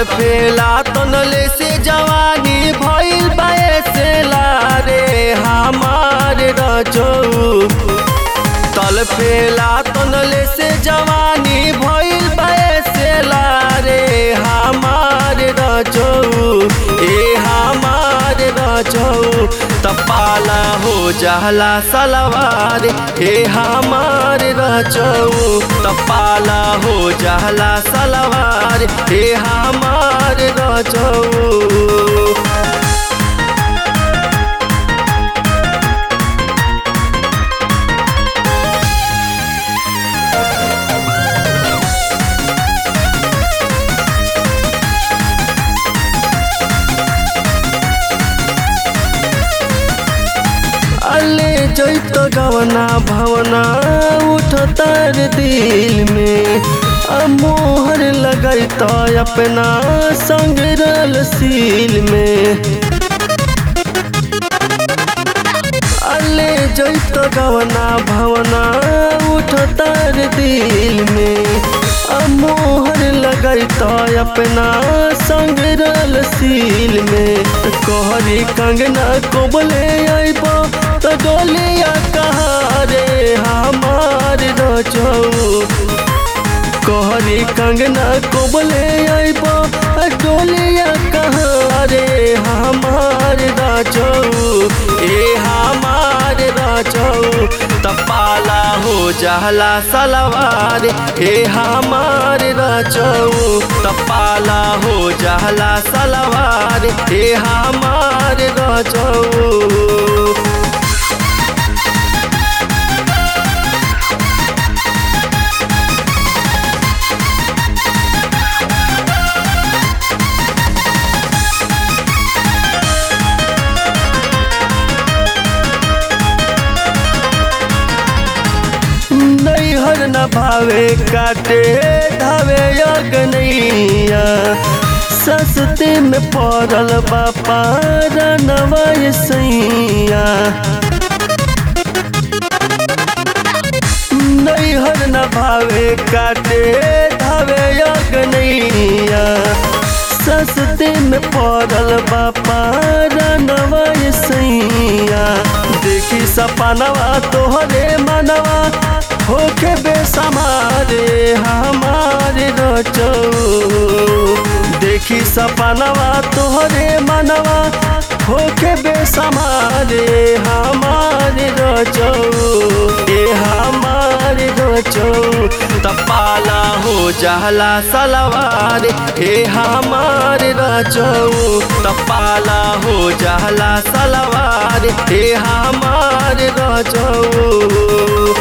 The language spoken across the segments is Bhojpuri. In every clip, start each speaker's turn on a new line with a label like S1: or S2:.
S1: तल फेला तनले से जवानी भइल बाएसे रे हमार रजऊ तल फेला तनले से जवानी भइल बाएसे रे हमार रजऊ ए हमार रजऊ तपाला हो जाला सलवार हे हमार रजऊ तपाला हो जाला सलवार हे हमार रजऊ अले जैत गवना भवना उठ तर दिल में आ मोहर लगैत अपना संग रल सील में अले जैत गवना भवना उठ तर दिल में आ मोहर लगैत अपना संग रल सील में कहरी कंगना कोबले अइब त डोलिया कहाँ रे हमार रजऊ कहरी कंगना कोबले अइब डोलिया कहाँ रे हमार रजऊ ए हमार रजऊ तपाला हो जाला सलवार ए हमार रजऊ तपाला हो जाला सलवार ए हमार रजऊ नैहर न भावे काटे धावे अगनैया सस्ते में पड़ल बापा रनवा सैया नैहर न भावे काटे धावे अगनैया सस्ते में पड़ल बापा रनवा सैया देखी सपनवा तोहरे मनवा होके बेसमारे हमारे रचऊ देखी सपनवा तोहरे मनवा होके बेसमारे हमारे रचऊ ए हमारे रचऊ तपाला हो जाला सलवार हे हमारे रचऊ तपाला हो जाला सलवार हे हमारे रचऊ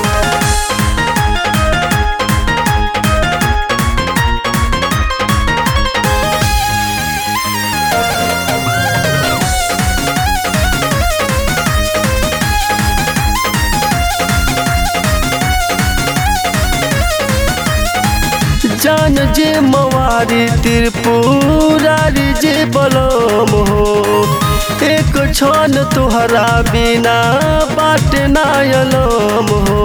S1: जान जे मवारी त्रिपुरारी जे बलम हो एक क्षण तुहरा बिना बाट नायलम हो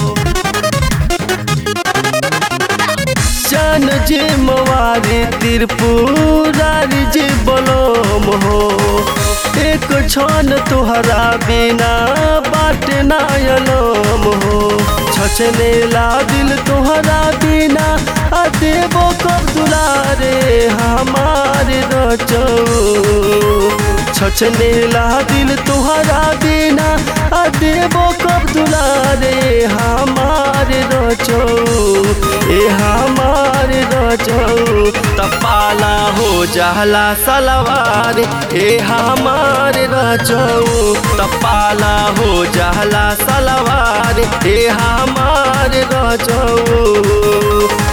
S1: जान जे मवारी त्रिपुरारी जे बलम हो एक क्षण तुहरा बिना बाट नायलम हो छछने ला दिल तुहरा बिना आ देवो कब दुलारे हमारे रचऊ छछने ला दिल तुहरा बिना आ देवो कब दुलारे हमारे रचऊ ए हमारे रचऊ तपाला हो जाला सलवार ए हमारे रचऊ तपाला हो जाला सलवार ए हमारे रचऊ